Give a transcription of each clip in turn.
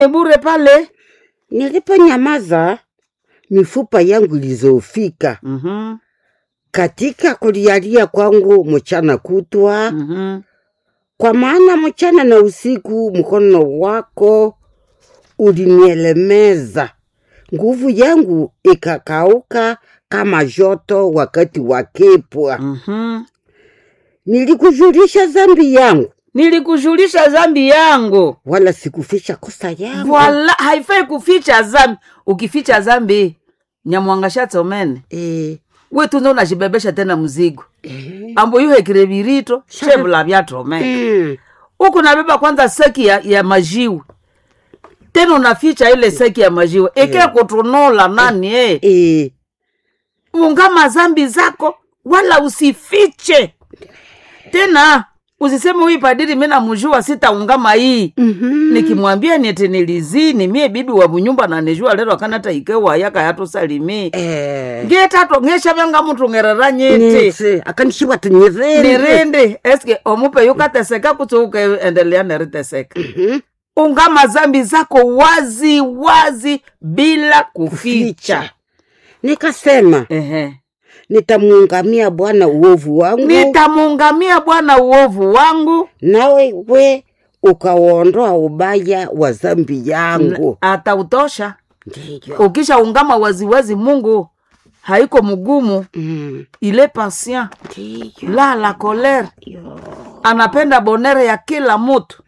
bure pale Niliponyamaza, mifupa yangu ilizofika Mhm, katika kulialia kwangu mchana kutwa, mhm. kwa maana mchana na usiku mkono wako ulinielemeza, nguvu yangu ikakauka kama joto wakati wa kipwa. Mhm. Nilikujulisha dhambi yangu, nilikujulisha dhambi yangu wala sikuficha kosa yangu. wala haifai kuficha dhambi ukificha dhambi nyamwangashatsomene Eh, we tunze unashibebesha tena mzigo eh, ambo yuhekire virito shevula vyatomene mm, huku nabeba kwanza seki ya, ya majiwe tena unaficha ile seki ya majiwe ike kutunola nani eh. eh, ungama zambi zako wala usifiche tena usiseme huyu padiri mi namjua sitaungama hii mhm, nikimwambia niete nilizini mie bibi wa bunyumba nanijua lero akanata ikewa yaka yatusalimi eh, ngetato ngeshavanga mutu ngerera nyete nitse akanishiwa tunyerere nirindi eske omupe yukateseka kuti ukeendelea neriteseka ungama zambi zako wazi wazi bila kuficha ficha. Nikasema Ehe. nitamuungamia Bwana uovu wangu, nitamuungamia bwana uovu wangu nawe we ukauondoa ubaya wa dhambi yangu. atautosha Ndiyo. ukisha ungama waziwazi mungu haiko mgumu Mm, ile patient Ndiyo. la la kolere Yo. anapenda bonere ya kila mutu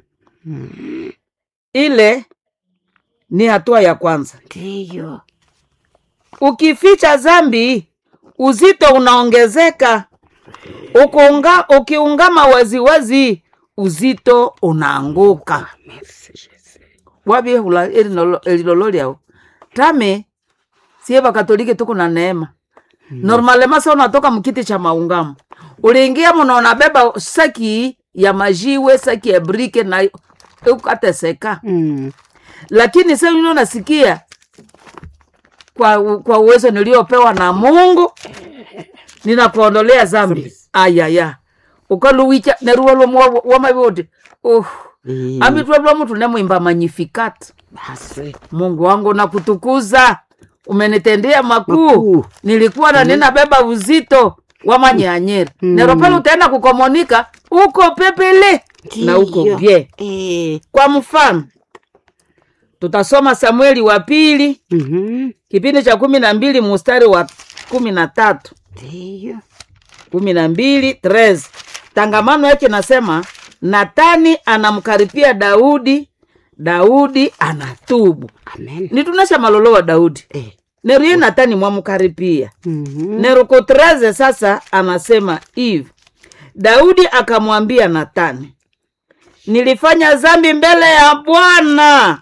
ile ni hatua ya kwanza Ndiyo. ukificha zambi uzito unaongezeka Ukiunga, ukiungama waziwazi uzito unaanguka Merci, Jesus. wabiehula elilolo lyao tame sie bakatolike tuko na neema normalema sa unatoka mkiti cha maungamo uliingia muno unabeba saki ya majiwe saki ya brike na ukateseka Mm, lakini sa uno nasikia kwa, kwa uwezo niliopewa na mungu ninakuondolea zambi ayaya ukaluwicha neruwalomwa wamavioti uh, mm, amitwalwa mtu nemwimba magnificat basi. mungu wangu nakutukuza umenitendea makuu Makuu. nilikuwa na ninabeba uzito wa manyanyeri Mm. nero pale utaenda kukomonika uko pepele na uko Ndiyo. bie Eh, kwa mfano tutasoma samueli wa pili mhm, kipindi cha kumi na mbili mustari wa kumi na tatu Ndiyo. kumi na mbili tres tangamano yake nasema natani anamkaripia daudi daudi anatubu Amen. nitunesha malolo wa daudi Eh, neruye natani mwamukaripia mhm, neruko treze sasa anasema hivi daudi akamwambia natani nilifanya zambi mbele ya bwana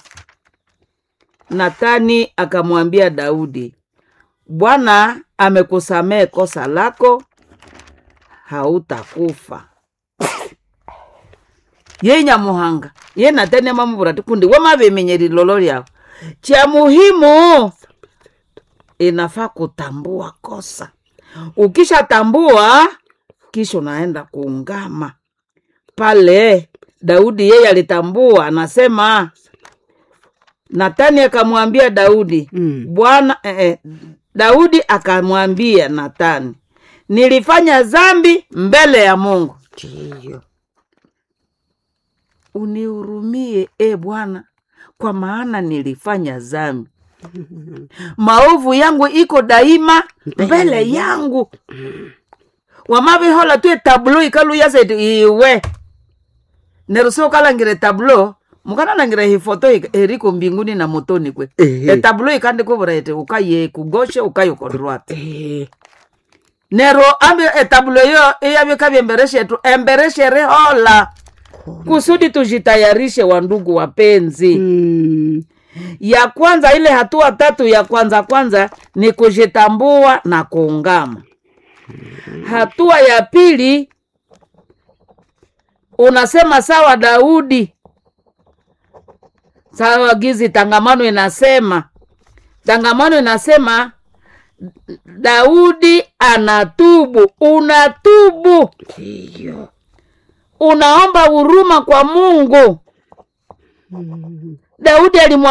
natani akamwambia daudi bwana amekusamehe kosa lako hautakufa ye nyamuhanga ye natani amamuvura tikundi wamavimenye lilolo lyao cha muhimu inafaa kutambua kosa ukishatambua kisha unaenda kuungama pale daudi yeye alitambua anasema natani akamwambia daudi Mm. bwana eh, eh, daudi akamwambia natani nilifanya zambi mbele ya mungu Ndiyo. unihurumie e bwana kwa maana nilifanya zambi maovu yangu iko daima mbele yangu wamavihola tu etablo ikaluyaseti iwe neruso ukalangire tablo mukanalangire hifoto ik- eriko mbinguni na motoni kwe Ehe. etablo ikandikuvura eti ukaye kugoshe ukaye kodrwate Eh, nero ambi etablo yo iyavika vyembereshetu embereshere hola kusudi tujitayarishe wandugu wapenzi mm, ya kwanza ile hatua tatu ya kwanza kwanza ni kujitambua na kuungama hatua ya pili unasema sawa daudi sawa gizi tangamano inasema tangamano inasema daudi anatubu unatubu Ndiyo. unaomba huruma kwa mungu daudi alimwa